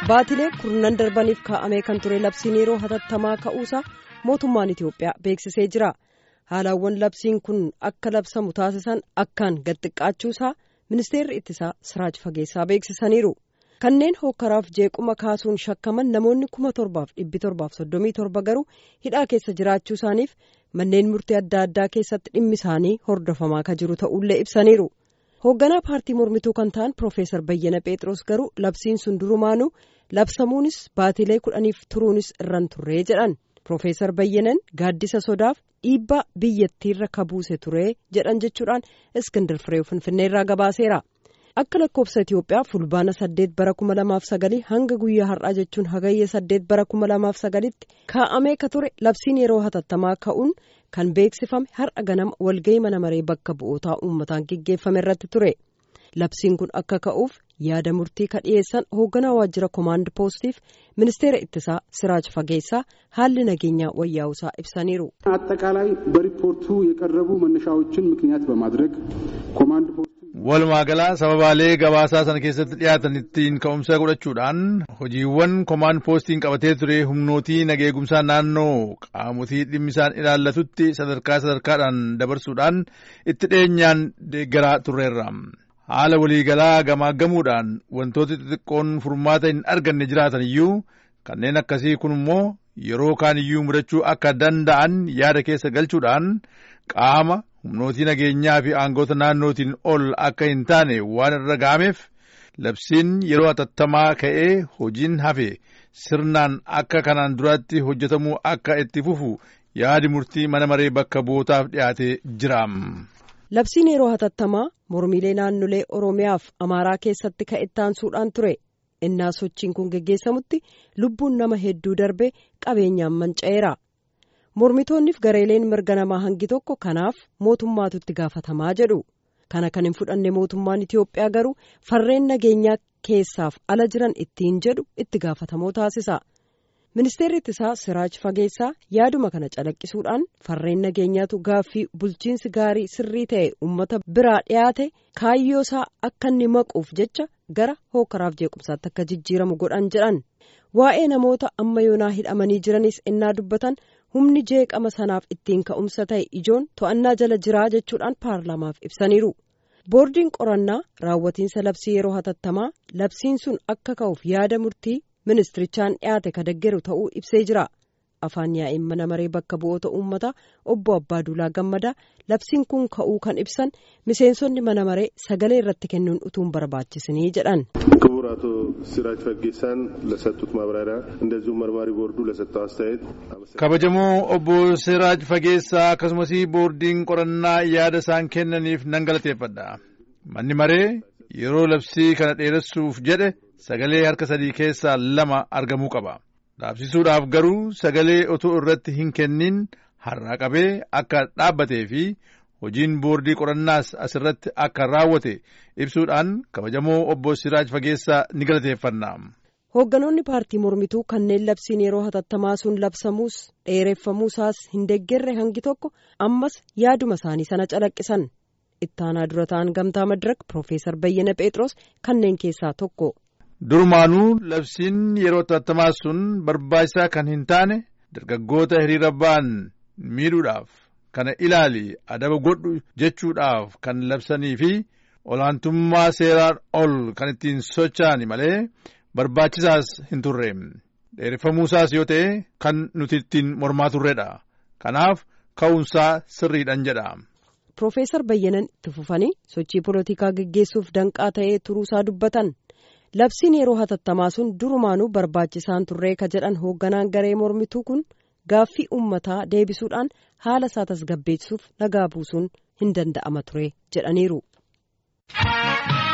baatilee kurnan darbaniif kaa'amee kan ture labsiin yeroo hatattamaa ka'uusaa mootummaan Itiyoophiyaa beeksisee jira. Haalawwan labsiin kun akka labsamu taasisan akkaan gad xiqqaachuusaa ministeerri ittisaa Siraaj Fageessaa beeksisaniiru. Kanneen hokkaraaf jeequma kaasuun shakkaman namoonni kuma torbaaf dhibbi torbaaf soddomii torba garuu hidhaa keessa jiraachuu isaaniif manneen murtii adda addaa keessatti dhimmi isaanii hordofamaa kan jiru ta'ullee ibsaniiru. hoogganaa paartii mormituu kan ta'an Profeesar Bayyana Pheexroos garuu labsiin sun durumaanuu labsamuunis baatilee kudhaniif turuunis irran turree jedhan Profeesar Bayyanan gaaddisa sodaaf dhiibbaa biyyattiirra kabuuse turee jedhan jechuudhaan Iskindir Firee Finfinneerraa gabaaseera. Akka lakkoofsa Itiyoophiyaa fulbaana saddeet bara kuma lamaaf sagalii hanga guyyaa har'aa jechuun hagayya saddeet bara kuma lamaaf sagalitti kaa'amee ka ture labsiin yeroo hatattamaa ka'uun kan beeksifame har'a ganama walgahii mana maree bakka bu'ootaa uummataan geggeeffame irratti ture. Labsiin kun akka ka'uuf yaada murtii ka dhiyeessan hoogganaa waajjira koomaand poostiif ministeera ittisaa Siraaj Fageessaa haalli nageenyaa wayyaa'usaa ibsaniiru. አጠቃላይ በሪፖርቱ የቀረቡ መነሻዎችን ምክንያት በማድረግ ኮማንድ ፖስቱ Walumaa galaa sababaalee gabaasaa sana keessatti dhiyaatan ittiin ka'umsa godhachuudhaan hojiiwwan koomaan poostiin qabatee ture humnootii nageegumsaa naannoo qaamotii dhimmisaan ilaallatutti sadarkaa sadarkaadhaan dabarsuudhaan itti dhiyeenyaan deeggaraa turreerra. Haala waliigalaa gamaaggamuudhaan wantoota xixiqqoon furmaata hin arganne jiraatan iyyuu kanneen akkasii kun immoo yeroo kaan iyyuu mudachuu akka danda'an yaada keessa galchuudhaan qaama humnootii nageenyaa fi aangoota naannootiin ol akka hin taane waan irra ga'ameef labsiin yeroo hatattamaa ka'ee hojiin hafe sirnaan akka kanaan duraatti hojjetamuu akka itti fufu yaadi murtii mana maree bakka bu'ootaaf dhiyaatee jira. Labsiin yeroo hatattamaa mormiilee naannolee Oromiyaaf Amaaraa keessatti ka'ettaansuudhaan ture. Innaa sochiin kun geggeessamutti lubbuun nama hedduu darbe qabeenyaan manca'eera. mormitoonniif gareeleen mirga namaa hangi tokko kanaaf mootummaatu itti gaafatamaa jedhu kana kan hin fudhanne mootummaan Itiyoophiyaa garuu farreen nageenyaa keessaaf ala jiran ittiin jedhu itti gaafatamoo taasisa. Ministeerri ittisaa Siraaj Fageessaa yaaduma kana calaqqisuudhaan farreen nageenyaatu gaaffii bulchiinsi gaarii sirrii ta'e uummata biraa dhiyaate kaayyoo isaa akka inni maquuf jecha gara hookaraaf jeequmsaatti akka jijjiiramu godhan jedhan. Waa'ee namoota amma yoonaa hidhamanii jiranis innaa dubbatan humni jeeqama sanaaf ittiin ka'umsa ta'e ijoon to'annaa jala jiraa jechuudhaan paarlaamaaf ibsaniiru. Boordiin qorannaa raawwatiinsa labsii yeroo hatattamaa labsiin sun akka ka'uuf yaada murtii ministirichaan dhiyaate ka deggeru ta'uu ibsee jira. Afaan yaa'in mana maree bakka bu'oota uummataa obbo Abbaaduulaa Gammadaa labsiin kun ka'uu kan ibsan miseensonni mana maree sagalee irratti kennuun utuu hin barbaachisinii jedhan. ክቡር አቶ ሲራጅ ፈጌሳን ለሰጡት ማብራሪያ እንደዚሁም መርማሪ ቦርዱ ለሰጠው አስተያየት kabajamoo obbo Siraaj Fageessaa akkasumas boordiin qorannaa yaada isaan kennaniif nan galateeffadha. Manni maree yeroo labsii kana dheeressuuf jedhe sagalee harka sadii keessaa lama argamuu qaba. Dhaabsisuudhaaf garuu sagalee otoo irratti hin kennin har'aa qabee akka dhaabbatee fi hojiin boordii qorannaas asirratti akka raawwate ibsuudhaan kabajamoo obbo Siraaj Fageessaa ni galateeffanna. Hoogganoonni paartii mormituu kanneen labsiin yeroo hatattamaa sun labsamuus dheereffamuusaas hin deeggarre hangi tokko ammas yaaduma isaanii sana calaqqisan. Ittaanaa dura ta'an gamtaa madirak Profeesar Bayyana Pheexroos kanneen keessaa tokko. Durumaanuu labsiin yeroo hatattamaa sun barbaachisaa kan hin taane dargaggoota hiriira ba'an miidhuudhaaf kana ilaali adaba godhu jechuudhaaf kan labsanii fi olaantummaa seeraan ol kan ittiin socho'an malee barbaachisaas hin turre. Dheereffamuusaas yoo ta'e kan nuti ittiin mormaa turredha. Kanaaf ka'uunsaa sirriidhan jedha. Profeesar Bayyanan itti fufanii sochii polotikaa geggeessuuf danqaa ta'ee turuusaa dubbatan. Labsiin yeroo hatattamaa sun durumaanuu barbaachisaan turree ka jedhan hoogganaan garee mormituu kun gaaffii uummataa deebisuudhaan haala isaa tasgabbeessuuf nagaa buusuun hin danda'ama ture jedhaniiru.